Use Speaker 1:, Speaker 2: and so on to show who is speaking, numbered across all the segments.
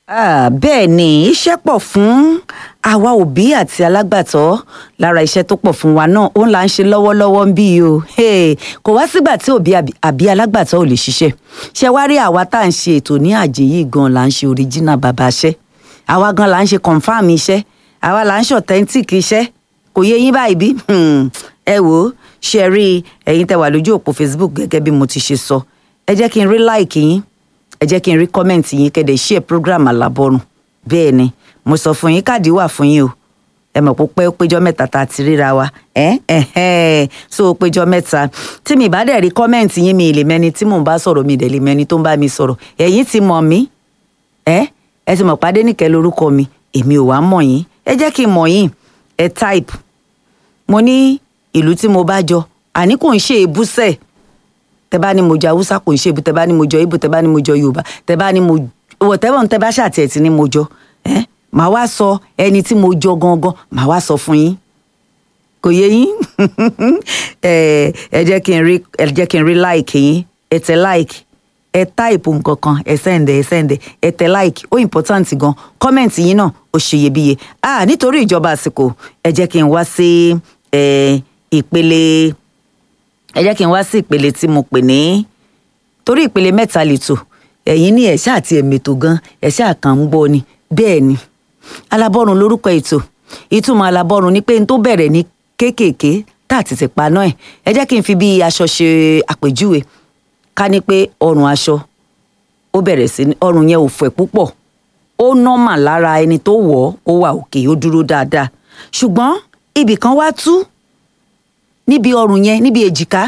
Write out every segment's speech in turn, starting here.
Speaker 1: Ah, bẹ́ẹ̀ ni iṣẹ́ pọ̀ fún àwa òbí àti alágbàtọ́ lára iṣẹ́ tó pọ̀ fún wa náà òun là ń ṣe lọ́wọ́lọ́wọ́ ń bí o Hey, kò wá sígbà tí òbí àbí- àbí alágbàtọ́ ò lè ṣiṣẹ́ ṣe wá rí àwa tá à ń ṣe ètò ní àjè yìí gan là ń ṣe original bàbá iṣẹ́ àwa gan là ń ṣe confam iṣẹ́ àwa là ń ṣe authentic iṣẹ́ kò yé yín báyìí bí Hmm, ẹ wò ó ṣe rí ẹ̀yin tẹ́ wà lójú òpó Facebook gẹ́gẹ́ bí mo ti ṣe sọ ẹ jẹ́ kí n rí like yín ẹ jẹ́ kí n rí kọ́mẹ̀ntì yín kẹ́dẹ̀ ṣe program alábọ́rùn bẹ́ẹ̀ ni mo sọ fún yín káàdì wà fún yín o ẹ mọ̀ pé ó pẹ́ ó péjọ mẹ́ta tá a ti ríra wa ẹ́ ẹ̀hẹ́n so ó péjọ mẹ́ta tí mi bá dẹ̀ rí kọ́mẹ̀ntì yín mi ì lè mẹ́ni tí mò ń bá sọ̀rọ̀ mi ì dẹ̀ lè mẹ́ni tó ń bá mi sọ̀rọ̀ ẹ̀yin ti mọ̀ mí ẹ́ ẹ ti mọ̀ pàdé nìkẹ́ lórúkọ mi èmi ò wá mọ̀ yín ẹ jẹ́ kí n mọ̀ yín ẹ type mo ní ìlú tí mo bá jọ àní kò ń ṣe èbúsẹ̀ tẹ bá ní mo jọ haúsá kò ń ṣe ibu tẹ bá ní mo jọ ibo tẹ bá ní mo jọ yorùbá tẹ bá ní mo whatever tẹ bá ṣàtì ẹ̀ tí ní mo jọ ẹ màá wá sọ ẹni tí mo jọ gangan màá wá sọ fún yín kò yé yín ẹ ẹ jẹ́ kí n rí ẹ jẹ́ kí n rí like yín ẹ tẹ like ẹ táìpù nǹkan kan ẹ sẹ́ǹdẹ̀ ẹ sẹ́ǹdẹ̀ ẹ tẹ like ó important gan kọ́mẹ̀ntì yín náà ó ṣeyebíye ah nítorí ìjọba àsìkò ẹ jẹ́ kí n wá sí ẹ ìpele ẹ jẹ́ kí n wá sí ìpele tí mo pè ní torí ìpele mẹ́ta lètò ẹ̀yin ní ẹ̀ṣá àti ẹ̀mẹ̀tò gan ẹ̀ṣá kan ń gbọ́ ni bẹ́ẹ̀ ni alábọ́run lórúkọ ètò ìtumọ̀ alábọ́run ni pé n tó bẹ̀rẹ̀ ní kéékèèké tá a ti ti paná ẹ̀ ẹ jẹ́ kí n fi bí aṣọ ṣe àpèjúwe ká ní pé ọrùn aṣọ ó bẹ̀rẹ̀ sí ní ọrùn yẹn ò fẹ̀ púpọ̀ ó nọ́mà lára ẹni tó wọ̀ ọ́ ó wà òkè ó dúró dáadáa ṣùgbọ́n ibì kan wá tú níbi ọrùn yẹn níbi èjìká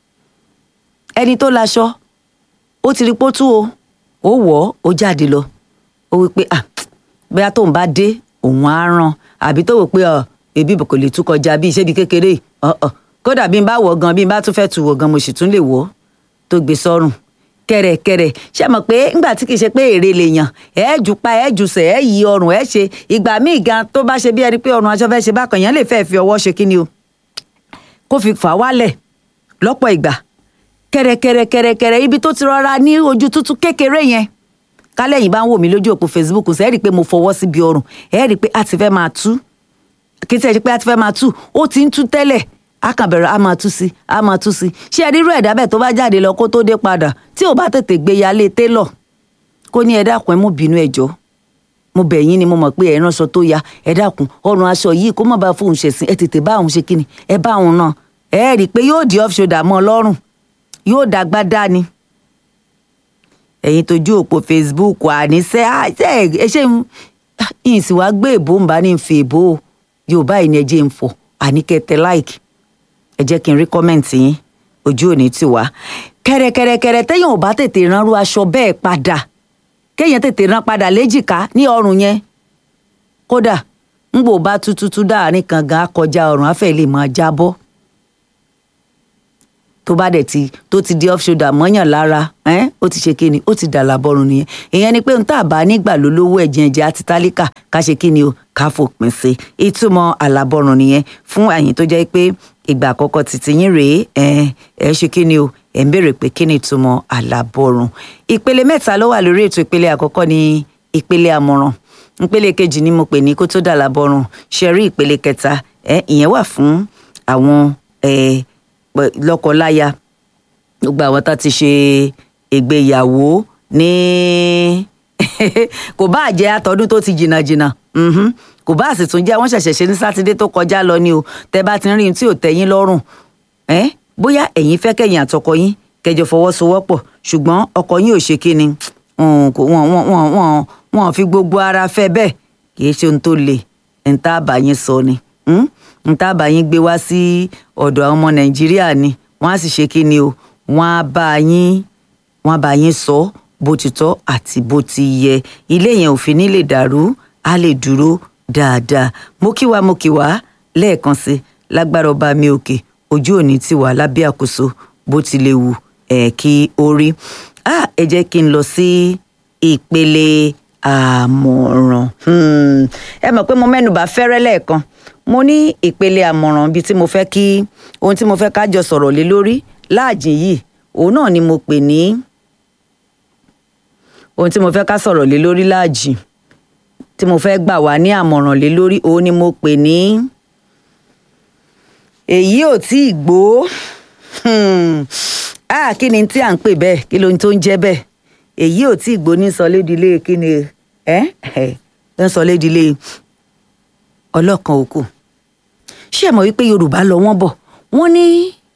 Speaker 1: ẹni tó laṣọ ó ti rí pótú o ó wọ̀ ọ́ ó jáde lọ ó wí pé ah bóyá tóun bá dé òun á ràn àbí tó wò pé ọ ebi kò lè tú kọjá bí iṣẹ́ bí kékeré yìí ọ̀ọ̀ kódà bí n bá wọ̀ gan bí n bá tún fẹ́ tu wọ̀ gan mo sì tún lè wọ̀ tó gbé sọ́rùn kẹrẹkẹrẹ ṣe mọ̀ pé ńgbà tí kì í ṣe pé èrè lèèyàn ẹ jù pa ẹ jù sẹ ẹ yí ọrùn ẹ ṣe ìgbà míì gan tó bá ṣe bí ẹni pé ọrùn aṣọ fẹ́ ṣe bákan yẹn lè fẹ́ fi ọwọ́ ṣe kí ni o kó fi fà wálẹ̀ lọ́pọ̀ ìgbà kẹrẹkẹrẹkẹrẹkẹrẹ ibi tó ti rọra ní ojú tútù kékeré yẹn kálẹ̀yìn bá ń wò mí lójú òpó Facebook ṣe é rí i pé mo fọwọ́ síbi ọrùn ẹ rí i pé a ti fẹ́ máa tú kí tí ẹ ṣe pé a ti fẹ́ máa tú ó ti ń tú tẹ́lẹ̀ a kàn bẹ̀rẹ̀ a máa tú sí a máa tú sí ṣé ẹ rírú ẹ̀dá bẹ́ẹ̀ tó bá jáde lọ kó tó dé padà tí ò bá tètè gbé yálé télọ̀ kó ní ẹ dákun ẹ mú bínú ẹ jọ̀ọ́ mo bẹ̀ yín ni mo mọ̀ pé ẹ ránṣọ tó ya ẹ dákun ọrùn aṣọ yìí kó má bàa fóun ṣẹ̀sìn ẹ tètè bá òun ṣe kíni ẹ bá òun náà ẹ rí i pé yóò di off shoulder mọ́ ọ lọ́rùn yóò dàgbà dání ẹ̀yin tójú òpó Facebook àníṣe ẹ ṣe ń sì wá gbé èbó ń bá ní fi èbó o yorùbá yìí ni ẹ jẹ́ ń fọ̀ àníkẹ́tẹ́ like ẹ jẹ́ kí n rí kọ́mẹ̀ntì yín ojú òní ti wá kẹrẹkẹrẹkẹrẹ téèyàn ò bá tètè ránrú aṣọ bẹ́ẹ̀ padà kéèyàn tètè rán padà léjìká ní ọrùn yẹn kódà ń gbò bá tútútú dáàrin kan gan akọjá ọrùn afẹ́ lè máa jábọ́ tó bá dẹ̀ ti tó ti di off shoulder mọ́yàn lára ẹ́n ó ti ṣe kíni ó ti dàlà bọ́rùn nìyẹn ìyẹn ni pé n tá a bá nígbà lólówó ẹ̀jẹ̀ ẹ̀jẹ̀ àti tálíkà ká ṣe kíni o ká fòpin sí ìtumọ̀ àlàbọ̀rùn nìyẹn fún àyìn tó jẹ́ pé ìgbà àkọ́kọ́ títí yín rèé ẹ̀ ẹ̀ ṣe kíni o ẹ̀ ń béèrè pé kíni ìtumọ̀ àlàbọ̀rùn ìpele mẹ́ta ló wà lórí ètò ìpele àkọ́kọ́ ní ìpele àmọ̀ràn ìpele kejì ni mo pè ní kó tó dàlà bọ̀rùn ṣe rí ìpele kẹta ẹ̀ ìyẹn wà fún àwọn ẹ̀ lọ́kọláya gbogbo àwọn tá ti ṣe ìgbéyàwó ní kò bá jẹ́ àtọ́dún tó ti jìnnà jìnnà kò bá sì tún jẹ́ wọ́n ṣẹ̀ṣẹ̀ ṣe ní sátidé tó kọjá lọ ni o tẹ́ bá ti ń rí tí ò tẹ́yín lọ́rùn bóyá ẹ̀yin fẹ́ kẹ́yìn àtọkọ yín kẹjọ fọwọ́sowọ́pọ̀ ṣùgbọ́n ọkọ yín ò ṣe kí ni wọ́n fi gbogbo ara fẹ́ bẹ́ẹ̀ kì í ṣe ohun tó le ń tá àbáyín sọ ni n tá bá yín gbé wá sí ọ̀dọ̀ àwọn ọmọ nàìjíríà ni wọ́n á sì ṣe kí ni o wọ́n á bá yín wọ́n á bá yín sọ bó ti tọ́ àti bó ti yẹ ilé yẹn ò fi ní lè dàrú á lè dúró dáadáa mo kí wa mo kí wa lẹ́ẹ̀kan sí lágbára ọba mi òkè ojú òní ti wà lábẹ́ àkóso bó ti lè wù ẹ̀ kí ó rí ẹ jẹ́ kí n lọ sí ìpele àmọ̀ràn ẹ mọ̀ pé mo mẹ́nubà fẹ́rẹ́ lẹ́ẹ̀kan mo ní ìpele àmọ̀ràn bíi tí mo fẹ́ kí ohun tí mo fẹ́ ká jọ sọ̀rọ̀ lé lórí láàjìn yìí òun náà ni mo pè ní ohun tí mo fẹ́ ká sọ̀rọ̀ lé lórí láàjì tí mo fẹ́ gbà wá ní àmọ̀ràn lé lórí òun ni mo pè ní èyí ò tí ì gbó ah kí ni tí à ń pè bẹ́ẹ̀ kí ló ń tó ń jẹ́ bẹ́ẹ̀ èyí ò tí ì gbó ní sọlédìlé kí ni ẹ ẹ ń sọlédìlé ọlọ́kan òkú ṣé ẹ mọ̀ wípé yorùbá lọ wọ́n bọ̀ wọ́n ní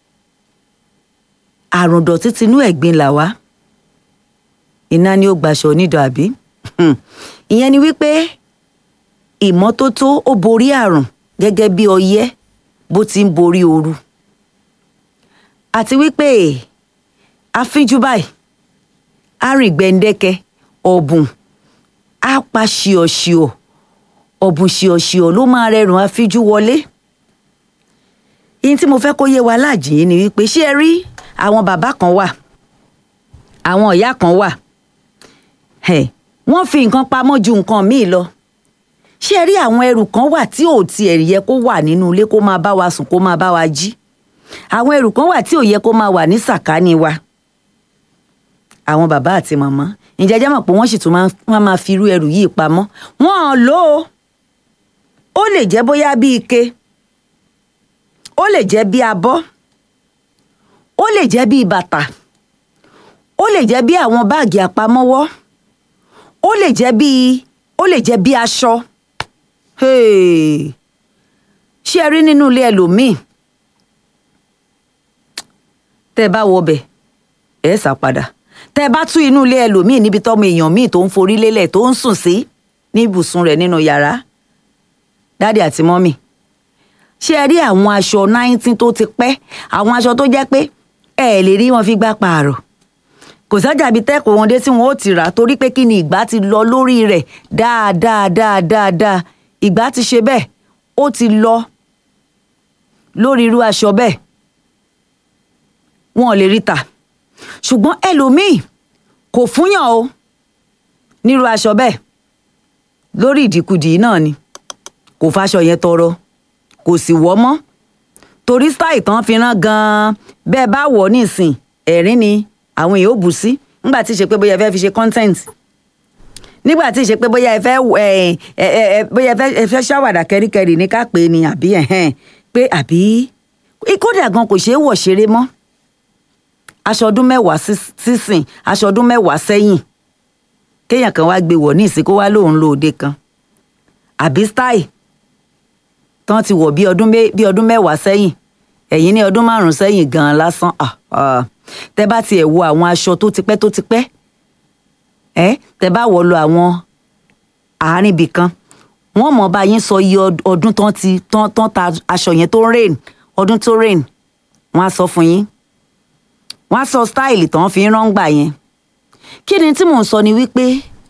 Speaker 1: àrùn dọ̀tí tinú ẹ̀gbin là wá iná ni ó gbaṣọ onídọ̀ àbí ìyẹn ni wípé ìmọ́tótó ó borí àrùn gẹ́gẹ́ bí ọyẹ́ bó ti ń borí ooru àti wípé àfínjú báyìí arìn gbẹ̀ǹdẹ́kẹ́ ọ̀bùn á pa ṣíọ̀ṣíọ̀ ọ̀bùn ṣíọ̀ṣíọ̀ ló máa rẹrùn àfínjú wọlé yín tí mo fẹ́ kó yé wa láàjì yìí ni wípé ṣé ẹ rí àwọn bàbá kan wà àwọn ìyá kan wà wọ́n fi nǹkan pamọ́ ju nǹkan míì lọ ṣé ẹ rí àwọn ẹrù kan wà tí ò tiẹ̀ yẹ kó wà nínú ilé kó máa bá wa sùn kó máa bá wa jí àwọn ẹrù kan wà tí ò yẹ kó máa wà ní sàkání wa àwọn bàbá àti màmá ǹjẹ́ jẹ́ mọ̀ pé wọ́n sì tún máa máa fi irú ẹrù yìí pamọ́ wọ́n lò ó ó lè jẹ́ bóyá bí ike ó lè jẹ́ bí abọ́ ó lè jẹ́ bí bàtà ó lè jẹ́ bí àwọn báàgì àpamọ́wọ́ ó lè jẹ́ bí ó lè jẹ́ bí aṣọ ṣé ẹ rí nínú ilé ẹlòmíì tẹ́ ẹ bá wọbẹ̀ ẹ sá padà tẹ́ ẹ bá tú inú ilé ẹlòmíì níbi tọ́mọ èèyàn míì tó ń forí lélẹ̀ tó ń sùn sí ní ibùsùn rẹ̀ nínú yàrá dáàdì àti mọ́mì ṣé ẹ rí àwọn aṣọ náìtín tó ti pẹ́ àwọn aṣọ tó jẹ́ pé ẹ lè rí wọn fi gbá pààrọ̀ kò sájà bíi tẹ́kọ̀ọ́ wọn dé tí wọn ó ti rà torí pé kí ni ìgbà ti lọ lórí rẹ̀ dáadáa dáadáa dáa ìgbà ti ṣe bẹ́ẹ̀ ó ti lọ lórí irú aṣọ bẹ́ẹ̀ wọn ò lè rí tà ṣùgbọ́n ẹlòmíì kò fúnyàn o nírú aṣọ bẹ́ẹ̀ lórí ìdìkudì náà ni kò faṣọ yẹn tọrọ kò sì wọ́ mọ́ torí style tán fi rán gan-an bẹ́ẹ̀ bá wọ̀ nísìn ẹ̀rín ni àwọn èèyàn ò bù sí nígbà tí ì ṣe pé bóyá ẹ fẹ́ fi ṣe content nígbà tí ì ṣe pé bóyá ẹ fẹ́ bóyá ẹ fẹ́ ṣàwàdà kẹ́ríkẹ́rì ní ká pè é ni àbí ẹ̀hẹ́n pé àbí kódà gan kò ṣeé wọ̀ ṣeré mọ́ aṣọ ọdún mẹ́wàá sísìn aṣọ ọdún mẹ́wàá sẹ́yìn kéèyàn kan wá gbé wọ̀ ní ìsìn kó wá lóun lo òde kan àbí style tán ti wọ̀ bí ọdún mẹ́wàá sẹ́yìn ẹ̀yìn ní ọdún márùn-ún sẹ́yìn gan-an lásán tẹ́ bá tiẹ̀ wo àwọn aṣọ tó ti pẹ́ tó ti pẹ́ ẹ́ tẹ́ bá wọ̀ lọ àwọn àárín ibì kan wọ́n mọ̀ bá yín sọ iye ọdún tán ti tán tán ta aṣọ yẹn tó rain ọdún tó rain wọ́n á sọ fún yín wọ́n á sọ stáìlì tán fi ń rọ́ngbà yẹn kí ni tí mò ń sọ ni wípé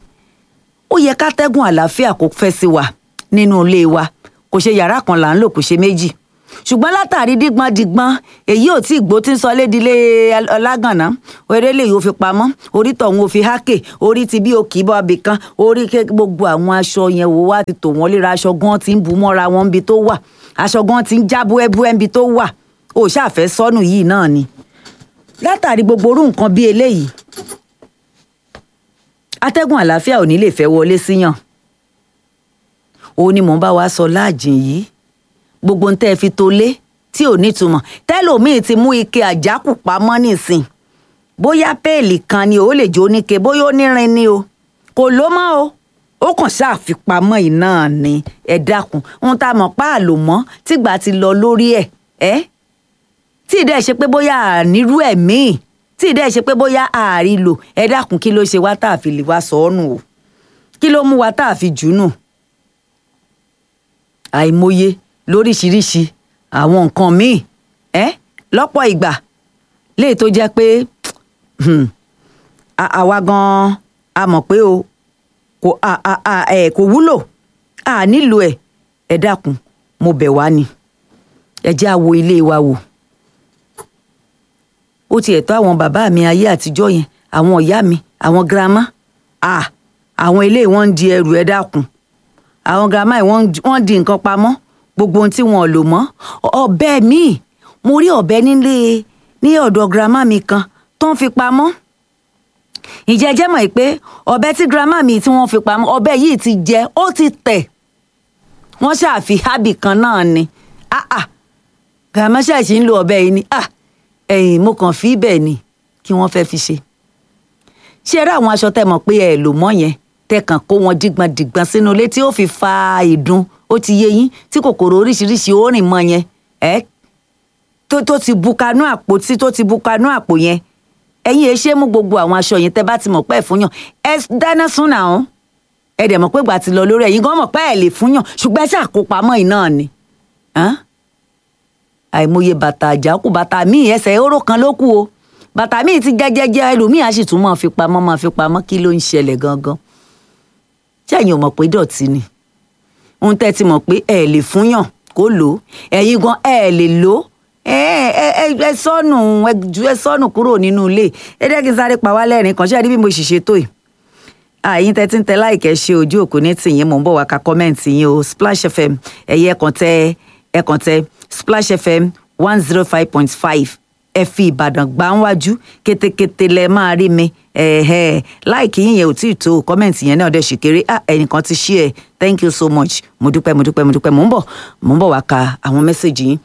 Speaker 1: ó yẹ kátẹ́gùn àlàáfíà kó fẹ́ sí wa nínú ilé wa kò ṣe yàrá kan là ń lò kò ṣe méjì ṣùgbọ́n látàrí dígbọ́n dígbọ́n èyí ò tí ì gbó tí ń sọ lédìlé ọlágànná eré lè yóò fi pamọ́ orí tọ̀hún ò fi hákè orí ti bí òkì bọ́ abì kan orí gbogbo àwọn aṣọ yẹn wò wá ti tò wọ́n léra aṣọ gan ti ń bu mọ́ra wọn níbi tó wà aṣọ gan ti ń já búẹ́búẹ́ níbi tó wà ó ṣàfẹ́ sọnù yìí náà ni látàrí gbogbo orú nǹkan bí eléyìí atẹ́gùn àlàáfíà ò ní lè fẹ́ wọlé síyàn òun ni mò ń bá wa sọ láàjìn yìí gbogbo ntẹ́ fi tó lé tí ò nítumọ̀ tẹ́lòmíì ti mú ike àjákù pamọ́ nísìn bóyá péèlì kan ni ó lè jó níke bóyá ó nírin ni o kò ló mọ́ o ó kàn ṣàfipamọ́ yìí náà ni ẹ dákun ohun tá a mọ̀ pa àlò mọ́ tìgbà ti lọ lórí ẹ̀ ẹ́ tí ìdẹ́ ṣe pé bóyá ànírú ẹ̀ míì tí ìdẹ́ ṣe pé bóyá ààrí lò ẹ dákun kí ló ṣe wá tá a fi lè wá sọ ọ́ nù o kí ló mú wa tá a fi jù nù àìmọye lóríṣiríṣi àwọn nǹkan míì ẹ lọ́pọ̀ ìgbà léè tó jẹ́ pé àwa gan-an a mọ̀ pé o kò ẹ kò wúlò a nílò ẹ ẹ dákun mo bẹ̀ wá ni ẹ jẹ́ àwo ilé wa wò ó tiẹ̀ tó àwọn bàbá mi ayé àtijọ́ yẹn àwọn ìyá mi àwọn girama àwọn ilé wọn ń di ẹrù ẹ dákun àwọn girama yìí wọ́n ń di nǹkan pamọ́ gbogbo ohun tí wọn ò lò mọ́ ọ̀bẹ míì mo rí ọ̀bẹ nílé ní ọ̀dọ̀ girama mi kan tó ń fi pamọ́ ìjẹ́ jẹ́ mọ̀ pé ọ̀bẹ tí girama mi tí wọ́n fi pamọ́ ọ̀bẹ yìí ti jẹ ó ti tẹ̀ wọ́n ṣàfi hábì kan náà ni ah ah girama ṣàṣì ń lo ọ̀bẹ yìí ni ah ẹ̀yìn mo kàn fi bẹ́ẹ̀ ni kí wọ́n fẹ́ fi ṣe ṣé eré àwọn aṣọ tẹ́ mọ̀ pé ẹ lò mọ́ yẹn tẹ́ kàn kó wọn dígbọn dígbọn sínú ilé tí ó fi fa ìdun ó ti yé yín tí kòkòrò oríṣiríṣi ó rìn mọ́ yẹn ẹ tó tó ti bu kanú àpò tí tó ti bu kanú àpò yẹn ẹ̀yin ẹ ṣe mú gbogbo àwọn aṣọ yẹn tẹ́ bá ti mọ̀ pé ẹ fún yàn ẹ dáná sún náà ó ẹ dẹ̀ mọ̀ pé gbà ti lọ lórí ẹ̀yin gan mọ̀ pé ẹ lè fún yàn ṣùgbọ́n ẹ ṣàkópamọ́ yìí náà ni àìmọye bàtà àjákù bàtà míì ẹsẹ̀ oró kan ló kù o bàtà míì ti jẹ́jẹ́jẹ́ ẹlòmíì á sì tún máa fi pamọ́ máa fi pamọ́ kí ló ń ṣẹlẹ̀ gangan ṣẹ́yìn ò mọ̀ pé dọ̀tí ni ohun tẹ́ ti mọ̀ pé ẹ lè fún yàn kó lò ó ẹ̀yin gan ẹ lè lò ó ẹ sọnù ẹ sọnù kúrò nínú ilé ẹ jẹ́ kí n sáré pa wá lẹ́rìn kan ṣé ẹ rí bí mo ṣì ṣe tó yìí àyín tẹ́tí ń tẹ láìkẹ́ ṣe ojú òkú ní tìyín mò ń bọ̀ wá ka kọ́mẹ́ǹtì yín o Splash FM ẹ̀yẹ ẹ̀kan tẹ ẹ̀kan tẹ Splash FM one zero five point five ẹ fi Ìbàdàn gbá ń wájú kétékété lẹ máa rí mi láìkí yín yẹn ò tí ì tó kọ́mẹ́ǹtì yẹn náà dẹ̀ ṣì kéré ẹnìkan ti ṣí ẹ thank you so much mo dúpẹ́ mo dúpẹ́ mo dúpẹ́ mò ń bọ̀ mò ń bọ̀ wá ka àwọn mẹ́sẹ̀gì yín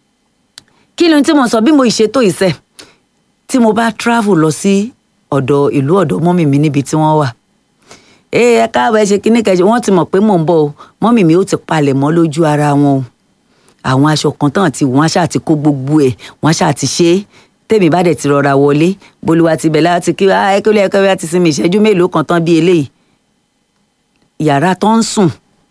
Speaker 1: kí ló ń tí mo sọ bí mo ṣètò ìṣe tí mo bá travel lọ sí ọ̀dọ̀ ìlú ọ̀dọ̀ mọ́mì mi níbi tí wọ́n wà ee ẹ káàbọ̀ ẹ ṣe kíní kẹjọ wọ́n ti mọ̀ pé mò ń bọ̀ o mọ́mì mi ó ti palẹ̀ mọ́ lójú ara wọn o àwọn aṣọ kan tán ti wọ́n ṣáà ti kó gbogbo ẹ̀ wọ́n ṣáà ti ṣe é tèmi bá dẹ̀ ti rọra wọlé bolúwa ti bẹ̀ láti kí ẹ kí ó lè ẹkọ bí a ti sinmi ìṣẹ́jú mélòó kan tán bí eléyìí yàrá tó ń sùn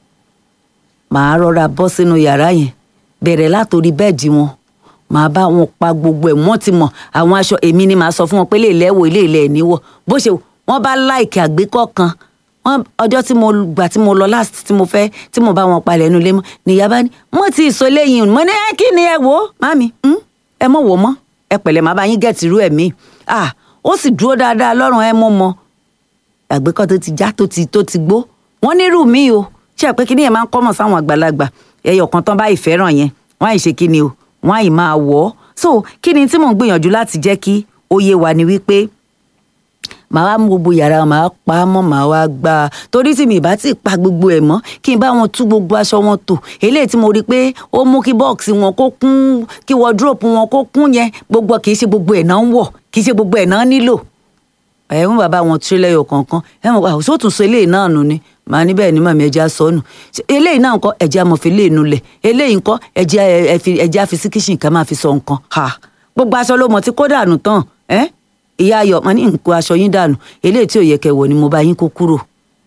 Speaker 1: màá rọra bọ́ sínú yàrá yẹn bẹ̀rẹ̀ látòrí bẹ́ẹ̀dì wọn màá bá wọn pa gbogbo ẹ̀ wọ́n ti mọ̀ àwọn aṣọ èmi ni màá sọ fún wọn pé lè lẹ́wọ̀ ilé ilẹ̀ níwọ̀ bó ṣe wọ́n bá láìkì àgbékọ́ kan wọ́n ọjọ́ tí mo gbà tí mo lọ last tí mo fẹ́ tí mo bá wọn palẹ̀ ẹnu lé mọ́ nìyá bá ní mo ti sọ léyìn mo ní ẹ kí ni ẹ wò ó mami ẹ mọ̀ wò mọ́ ẹ pẹ̀lẹ́ màá bá yín gẹ̀ẹ́tì irú ẹ̀mí ah ó sì dúró dáadáa lọ́rùn ẹ mọ́ mọ́ àgbékọ́ tó ti já tó ti tó ti gbó wọ́n nírú mi o ṣe pé kíní yẹn máa ń kọ́mọ̀ sáwọn àgbàlagbà ẹyọ kan tán bá ìfẹ́ràn yẹn wọ́n àì ṣe kíni o wọ́n àì máa wọ̀ ọ́ so kíni tí mò ń gbìyànjú láti jẹ́ kí ó yé wa ni wípé màá wá mú gbogbo yàrá màá pa á mọ́ màá wá gbá a torí tí mi bá ti pa gbogbo ẹ̀ mọ́ kí n bá wọn tú gbogbo aṣọ wọn tò eléyìí tí mo rí i pé ó mú kí bọ́ọ̀sì wọn kó kún kí wọ́dúrópù wọn kó kún yẹn gbogbo kì í ṣe gbogbo ẹ̀ náà ń wọ̀ kì í ṣe gbogbo ẹ̀ náà nílò ẹ̀ ń bàbá wọn tú lẹ́yọ̀ kọ̀ọ̀kan ẹ̀ mọ̀ àwọn sóòtún so eléyìí náà nù ni màá ní bẹ́ẹ̀ ni màmí ẹja sọnù eléyìí náà ńkọ́ ẹ̀jẹ̀ amọ̀fin lè nulẹ̀ eléyìí ńkọ́ ẹ̀jẹ̀ àfi sí kíṣìn ká máa fi sọ nǹkan gbogbo aṣọ ló mọ̀ tí kó dànù tán ẹ́ ìyá ayọ̀ màá ní nǹkan aṣọ yín dànù eléyìí tí ò yẹ kẹwọ ni mo bá yín kó kúrò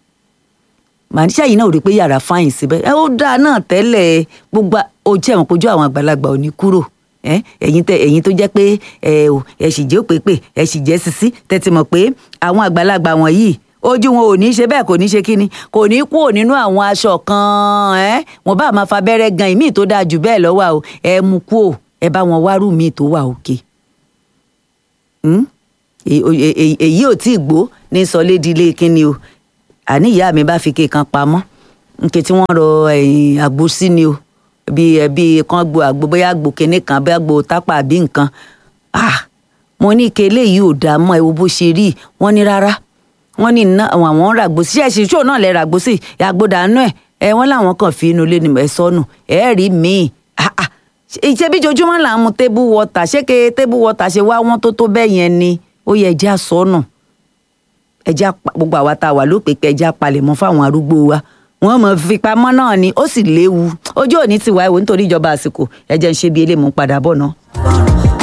Speaker 1: màá ní sẹ́yìn náà rí i pé yàrá fáyìn síbẹ̀ ẹ ó dáa náà tẹ́lẹ̀ gbogbo ojú ẹ̀wọ̀n kojú àwọn àgbàlagbà ò ní kúrò ẹ̀yin tẹ ẹ̀yin tó jẹ́ pé ẹ ò ẹ sì jẹ́ òpèpè ẹ sì jẹ́ sisi tẹ́tí mọ̀ pé àwọn àgbàlagbà wọ̀nyí ojú wọn ò ní ṣe bẹ́ẹ̀ kò ní ṣe kíni kò ní kúrò nínú àwọn aṣọ kan ẹ wọn bá máa fa abẹ́rẹ́ gan ìmíì tó dáa jù bẹ́ẹ̀ lọ́wọ́ o ẹ mú kú o ẹ bá wọn wárú míì tó wà òkè èyí ò tí ì gbó ní sọlédìílé kíni o àní ìyá mi bá fi kékan pamọ́ nke tí wọ́n rọ àgbo sí ni o bí bí kan gbo àgbo bóyá àgbo kíní kan bóyá àgbo tápà àbí nǹkan ah mo ní ike eléyìí ò dá mọ́ ẹ wo bó ṣe rí wọ́n ní rárá wọ́n ní iná àwọn àwọn ràgbó sí ṣẹ́ẹ̀ṣì ṣó náà lẹ́ ràgbó sí àgbo dànù ẹ̀ ẹ wọ́n làwọn kàn fi inú ilé ni ẹ sọnù ẹ rí míì ṣe bí jojúmọ́ là ń mu tébù wọ́tà ṣé ke tébù wọ́tà ṣe wá wọ́n tó tó bẹ́ẹ̀ yẹn ni ó yẹ ẹja sọnù ẹja gbogbo àwa tá a wà lópè pé ẹja palẹ̀mọ́ fáwọn arúgbó wa wọ́n mọ̀ fipamọ́ náà ni ó sì léwu ojú òní ti wá ewu nítorí ìjọba àsìkò ẹjẹ ń ṣe bí eléyìí mú padà bọ̀ náà.